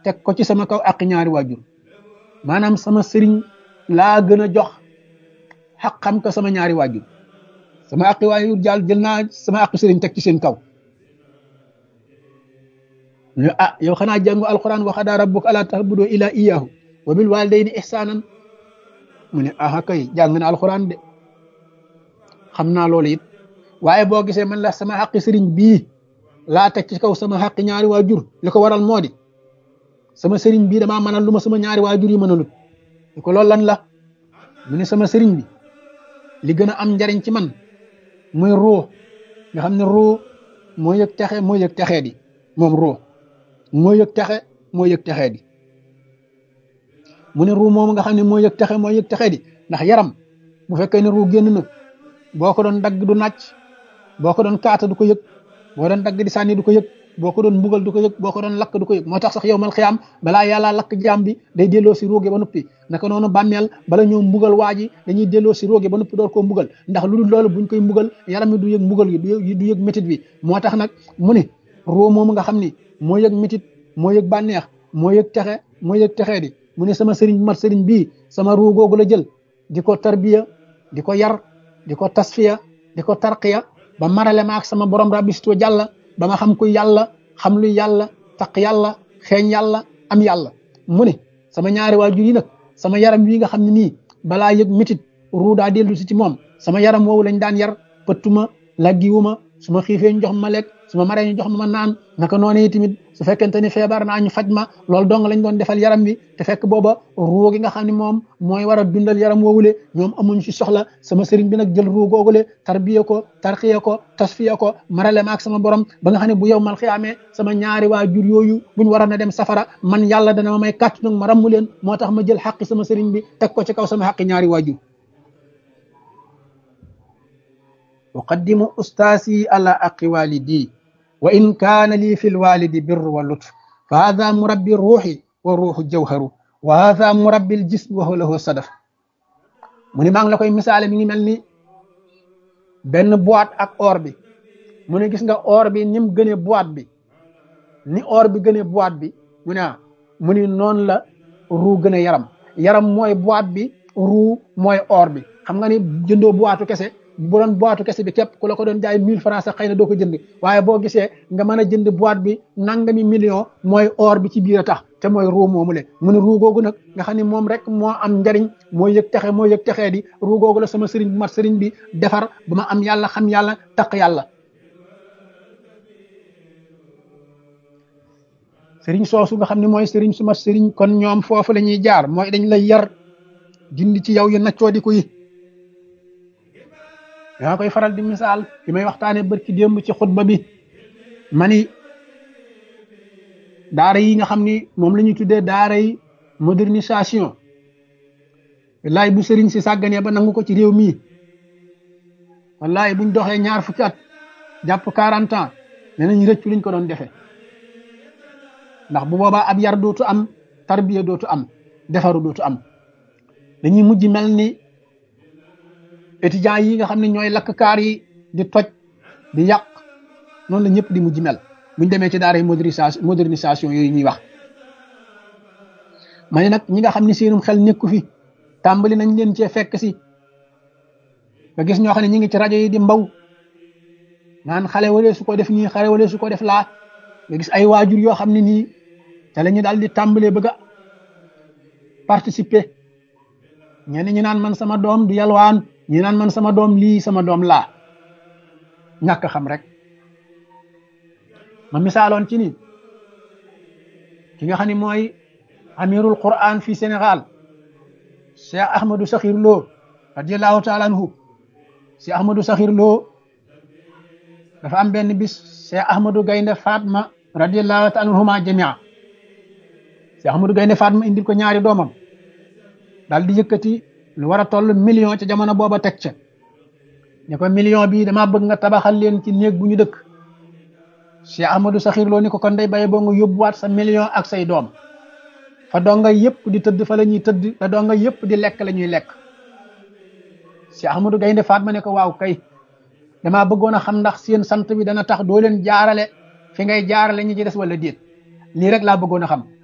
teg ko ci sama kaw ak ñaari waajur maanaam sama sëriñ laa gën a jox xaq xam ko sama ñaari waajur sama aqi waajur jàll jël naa sama aqi sëriñ teg ci seen kaw ñu ah yow xanaa jàngu alquran wa qadaa rabbuka allaa ta'budu illaa iyyaahu wa bil waalidayni ihsaanan mu ne aha kay jàng na alquran de xam naa loolu it waaye boo gisee man la sama xaqi sëriñ bii laa teg ci kaw sama xaqi ñaari waajur li ko waral moo di sama sëriñ bii damaa mënal lu ma sama ñaari waajur yi mënalut li ko loolu lan la mu ne sama sëriñ bi li gën a am njariñ ci man muy ruu nga xam ne ruu moo yëg texe moo yëg texee di moom ruu moo yëg texe moo yëg texee di mu ne ruu moom nga xam ne moo yëg texe moo yëg texee di ndax yaram bu fekkee ne ruu génn na boo ko doon dagg du nàcc boo ko doon kaata du ko yëg boo doon dagg di sànni du ko yëg boo ko doon mbugal du ko yëg boo ko doon lakk du ko yëg moo tax sax yow mal xiyaam balaa yàlla lakk jaam bi day delloo si róoge ba noppi naka noonu bàmmeel bala ñëw mbugal waa ji dañuy delloo si róoge ba noppi door koo mbugal ndax lu dul loolu buñ koy mbugal yaram mi du yëg mbugal gi du yëg métit bi moo tax nag mu ne roo moomu nga xam ni moo yëg métit moo yëg bànneex moo yëg texe moo yëg texee di mu ne sama sëriñ mat sëriñ bii sama ruu googu la jël di ko tarbiya di ko yar di ko tasfiya di ko tarqiya ba marale ma ak sama borom rabbi situ jàlla ba ma xam ku yàlla xam lu yàlla taq yàlla xeeñ yàlla am yàlla mu ne sama ñaari waajur yi nag sama yaram wi nga xam ne nii balaa yëg métit ruu daa dellu si ci moom sama yaram woowu lañ daan yar pëttuma laggiwuma su ma xiifee ñu jox ma lekk su ma maree ñu jox ma naan naka noonu tamit su fekkente ni feebar naa ñu faj ma loolu dong lañ doon defal yaram bi te fekk booba ruu gi nga xam ne moom mooy war a dundal yaram woowule ñoom amuñ ci soxla sama sëriñ bi nag jël ruu googule tarbiya ko tarxiya ko tasfiya ko marale ma ak sama borom ba nga xam ne bu yow mal xiyaamee sama ñaari waajur yooyu buñ waroon a dem safara man yàlla dana ma may kàttu nag ma rammu leen moo tax ma jël xaqi sama sëriñ bi teg ko ci kaw sama xaqi ñaari waajur uqaddimu ustaasi ala aqi walidi wa in kaana lii fi lwalidi birru wa lutf fa hada murabbi ruuxi wa ruuxu jawharu wa hada murabbi ljism wa huwa lahu sadaf mu ni maa ngi la koy misaale mi ngi mel ni benn boîte ak or bi mu ne gis nga or bi ni mu gënee boîte bi ni or bi gënee boîte bi mu ne mu ni noonu la ruu gën a yaram yaram mooy boîte bi ruu mooy or bi xam nga ni jëndoo boîte kese bu doon boîte kese bi képp ku la ko doon jaay mille francs sax xëy na doo ko jënd waaye boo gisee nga mën a jënd boîte bi nangami million mooy or bi ci biir a tax te mooy ruu moomu le mu ne ruu googu nag nga xam ne moom rek moo am njariñ moo yëg texe moo yëg texee di ruu googu la sama sëriñ bu mat sëriñ bi defar ba ma am yàlla xam yàlla taq yàlla sëriñ soosu nga xam ne mooy sëriñ su mat sëriñ kon ñoom foofu la ñuy jaar mooy dañ lay yar dindi ci yow yu naccoo di ko yi yaa koy faral di misaal bi may waxtaane bërki démb ci xutba bi mani daara yi nga xam ni moom la ñuy tuddee daara yi modernisation wallaay bu sëriñ si sàgganee ba nangu ko ci réew mii wallaay buñ doxee ñaar fukki at jàpp quarante ans ne nañ rëccu liñ ko doon defee ndax bu boobaa ab yar dootu am tarbiya dootu am defaru dootu am dañuy mujj mel ni étudiants yi nga xam ne ñooy lakk kaar yi di toj di yàq noonu la ñëpp di mujj mel buñ demee ci daara modernisation modernisation yooyu ñuy wax ma ne nag ñi nga xam ne seenum xel nekku fi tàmbali nañ leen cee fekk si nga gis ñoo xam ne ñi ngi ci rajo yi di mbaw naan xale wala su ko def nii xale wala su ko def laa nga gis ay waajur yoo xam ne nii te la ñu daal di tàmbalee bëgg a participer ñenn ñi naan man sama doom du yalwaan ñi naan man sama doom lii sama doom laa ñàkk xam rek ma misaaloon ci ni ki nga xam ne mooy amirul quran fii Sénégal Cheikh Ahmadou Sakhir Lo radiallahu taala anhu Cheikh Ahmadou Sakhir Lo dafa am benn bis Cheikh Ahmadou Gaynde Fatma radiallahu taala anhuma jamia Cheikh Ahmadou Gaynde Fatma indil ko ñaari doomam daal di yëkkati lu war a toll million ca jamono booba teg ca ne ko million bii damaa bëgg nga tabaxal leen ci néeg bu ñu dëkk Cheikh Ahmadou Sakhir Lo ni ko kon day bàyyi boo nga yóbbuwaat sa million ak say doom fa donga yëpp di tëdd fa la ñuy tëdd fa donga yëpp di lekk la ñuy lekk Cheikh Ahmadou Gaynde Fatma ne ko waaw kay damaa bëggoon a xam ndax seen sant bi dana tax doo leen jaarale fi ngay jaarale ñi ci des wala déet lii rek laa bëggoon a xam